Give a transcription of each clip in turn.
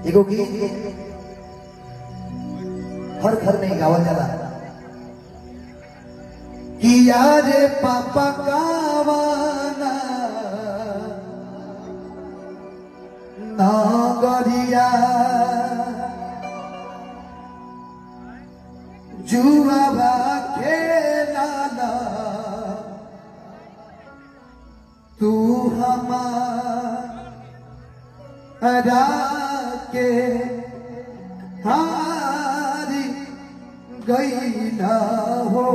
एगो गीत हर घर में गावल जाला किया रे पापा गावाना नागरिया जुआवा खेलाना तू हमारा के हारी गई ना हो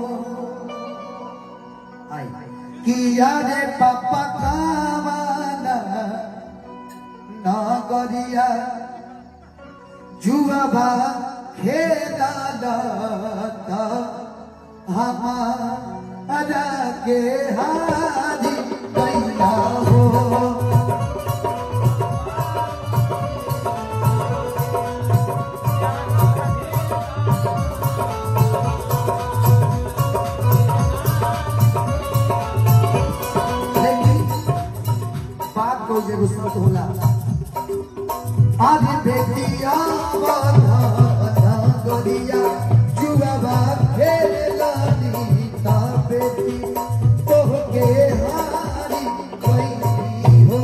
आई किया रे पापा कावाना ना गरिया जुआबा खेला लता हमारा के हारी गई ना हो लेकिन बात को जे गुस्सा होला आगे बेटिया वाला ना गोरिया जुआबा खेला नीता बेटी तो के हारी गई हो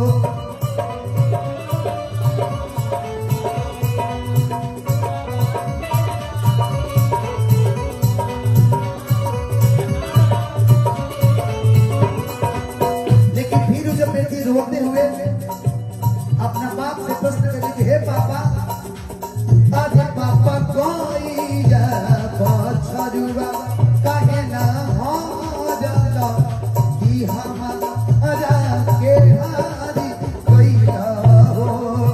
लेकिन फिर जब बेटी रोते हुए अपना बाप से प्रश्न करे कि हे पापा अरे पापा कोई जा बछरुआ काहे ना हो जाला कि हमारा के हारी गइला हो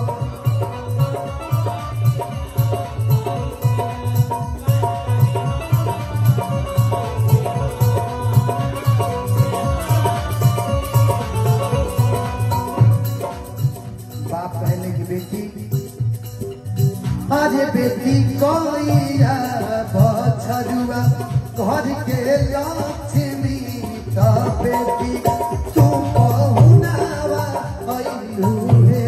बाप कहने की बेटी अरे बेटी कोई बछरुआ घर के लक्ष्मी तो बेटी तू पहुनावा अइलू हे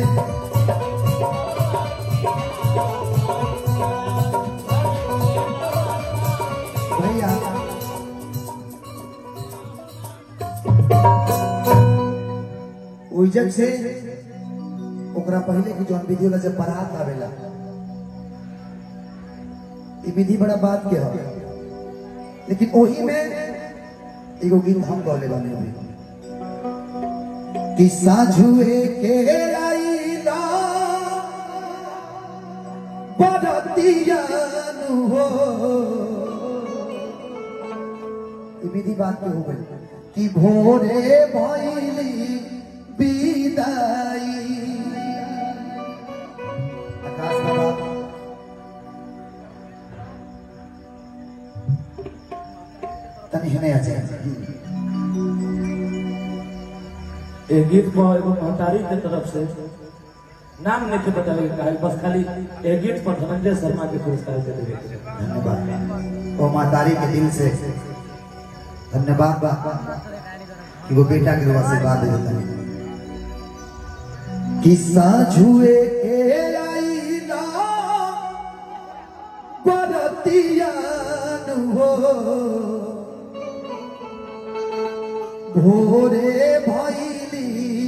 भैया उइजन से ओकरा पहले की जौन विधि होला जब बारात आवेला ई विधि बड़ा बात के ह लेकिन ओही में एगो गीत हम गौले बानी अभी कि साझुए के आईला बरतियानु हो ई विधि बात के हो गई कि भोरे भइली विदाई आकाश बाबा तनी हने आ जाए ए गीत पर एगो महतारी के तरफ से नाम नहीं पता लगे काहे बस खाली ए गीत पर धनंजय शर्मा के पुरस्कार दे देंगे धन्यवाद ओ मातारी के दिल से धन्यवाद बा कि वो बेटा के रुआ से बात देता है किस्सा झुए के आई ना बरतियान हो भोरे भैली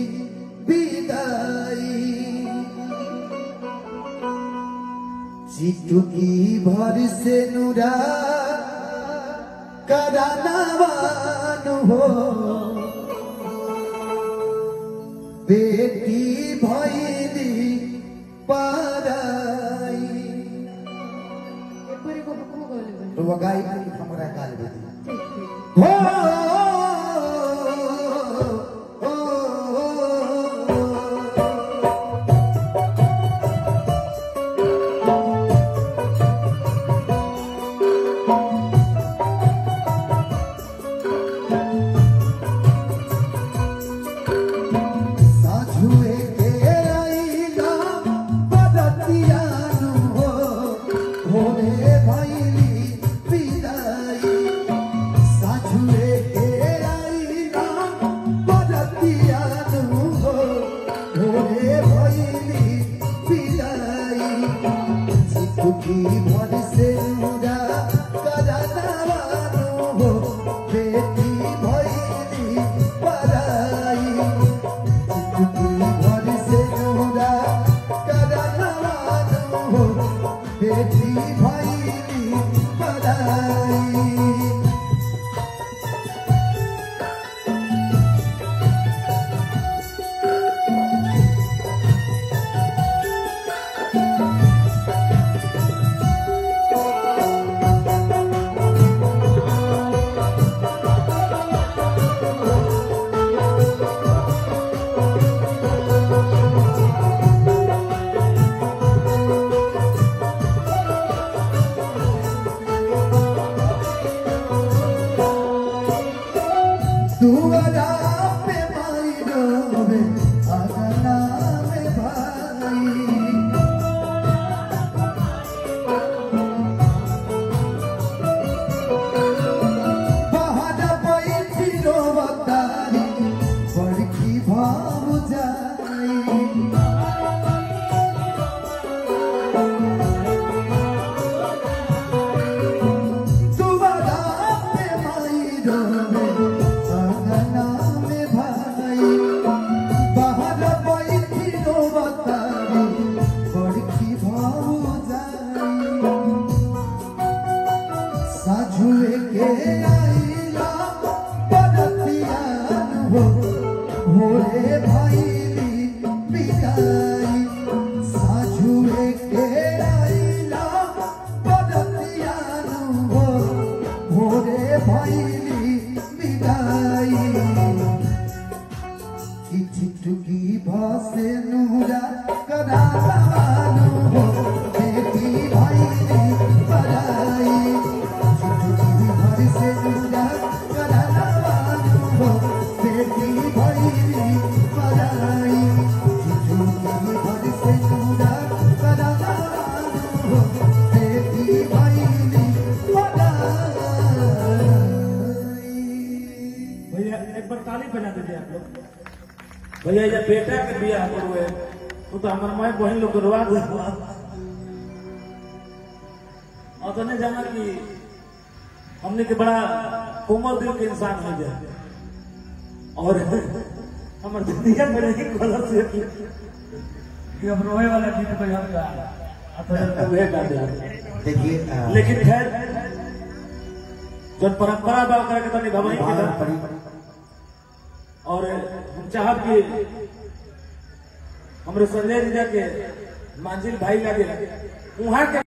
विदाई चिटुकी भर से नुरा करानावान हो बेटी भैली पाराई एपर एगो हमहु गौले बानी। तो वो गाय हमरा काल दे ठीक, ठीक। हो साझुए के आईला बदतियानु हो भोरे भैली विदाई साझुए के आईला बदतियानु हो भोरे भैली भाव जाई तुम्हारा पे माई रोवे अंगना में भाई बाहर बैठी रोवतारी बड़की भाव जाई साझुए के आईला परतियान हो भोरे भाईली बिदाई साझुए के आईला परतियान हो भोरे भाईली बिदाई की चिटकी भासे नूरा करावानो हो बेटी भाई रे पराई चिटकी भासे नूरा करावानो हो बेटी भाई रे पराई चिटकी भासे नूरा करावानो हो बेटी भाई रे पराई भैया एक बार ताली बजा दीजिए आप लोग भैया ये बेटा के बियाह करुए वो तो हमारे माए बहन लोग करवा दे और तो नहीं जाना कि हमने के बड़ा कोमल दिल के इंसान हो जाए और हमारे दुनिया में नहीं गलत से कि हम रोए वाला गीत को हम गा तो वे गा दे देखिए अ, लेकिन खैर जब परंपरा बा ओकरा के तो निभावनी के बाहर बा। पड़ी और हम चाहब कि हमरे संजय जी के मांझिल भाई लगे वहां के